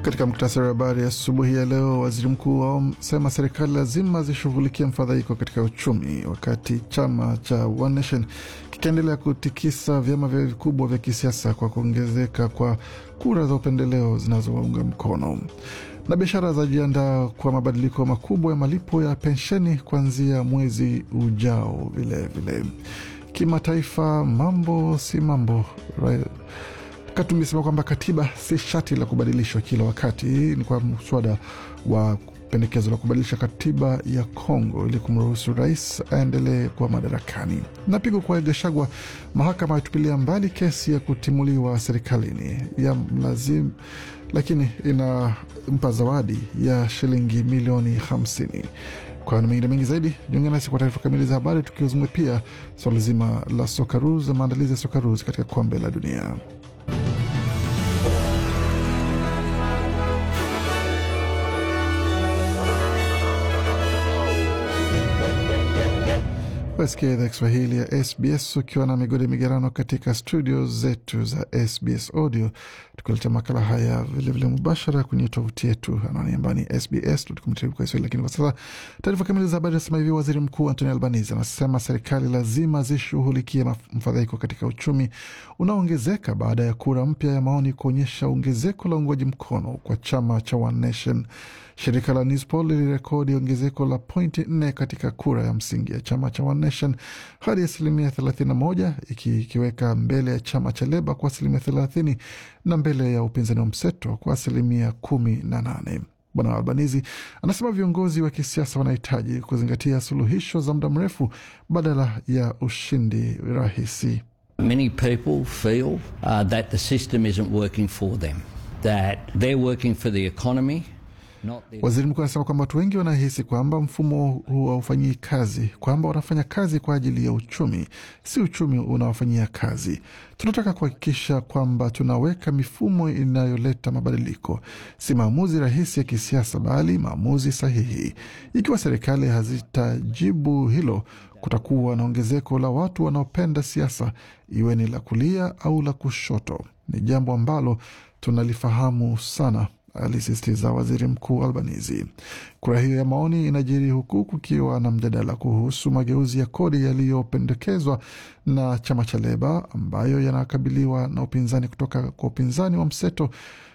Katika muktasari wa habari asubuhi ya, ya leo, waziri mkuu asema serikali lazima zishughulikie mfadhaiko katika uchumi, wakati chama cha One Nation kikiendelea kutikisa vyama vya vikubwa vya kisiasa kwa kuongezeka kwa kura za upendeleo zinazowaunga mkono na biashara zajiandaa kwa mabadiliko makubwa ya malipo ya pensheni kuanzia mwezi ujao. Vilevile kimataifa, mambo si mambo. Katumbi sema kwamba katiba si shati la kubadilishwa kila wakati. Ni kwa mswada wa pendekezo la kubadilisha katiba ya Kongo ili kumruhusu rais aendelee kuwa madarakani. Na pigo kwa Gachagua, mahakama yatupilia mbali kesi ya kutimuliwa serikalini ya mlazimu, lakini inampa zawadi ya shilingi milioni hamsini. Kwa mengine mengi zaidi, jiunge nasi kwa taarifa kamili za habari, tukiuzungumzia pia swala zima la Sokaruz na maandalizi ya Sokaruz katika kombe la dunia. Wasikia idhaa Kiswahili ya SBS ukiwa na migodi migerano katika studio zetu za SBS Audio, tukiletea makala haya vilevile mubashara kwenye tovuti yetu anwani ambayo ni sbs.com.au. Lakini kwa sasa taarifa kamili za habari nasema hivi: waziri mkuu Anthony Albanese anasema serikali lazima zishughulikie mfadhaiko katika uchumi unaoongezeka baada ya kura mpya ya maoni kuonyesha ongezeko la uungwaji mkono kwa chama cha One Nation. Shirika la Newspoll lilirekodi ongezeko la pointi nne katika kura ya msingi ya chama cha One Nation hadi asilimia 31 ikiweka mbele ya chama cha Leba kwa asilimia 30 na mbele ya upinzani wa mseto kwa asilimia kumi na nane. Bwana Albanizi anasema viongozi wa kisiasa wanahitaji kuzingatia suluhisho za muda mrefu badala ya ushindi rahisi. Many people feel uh, that the system isn't working for them, that they're working for the economy Waziri mkuu anasema kwamba watu wengi wanahisi kwamba mfumo huu haufanyii kazi, kwamba wanafanya kazi kwa ajili ya uchumi, si uchumi unawafanyia kazi. Tunataka kuhakikisha kwamba tunaweka mifumo inayoleta mabadiliko, si maamuzi rahisi ya kisiasa, bali maamuzi sahihi. Ikiwa serikali hazitajibu hilo, kutakuwa na ongezeko la watu wanaopenda siasa, iwe ni la kulia au la kushoto. Ni jambo ambalo tunalifahamu sana alisisitiza waziri mkuu Albanizi. Kura hiyo ya maoni inajiri huku kukiwa na mjadala kuhusu mageuzi ya kodi yaliyopendekezwa na chama cha Leba ambayo yanakabiliwa na upinzani kutoka kwa upinzani wa mseto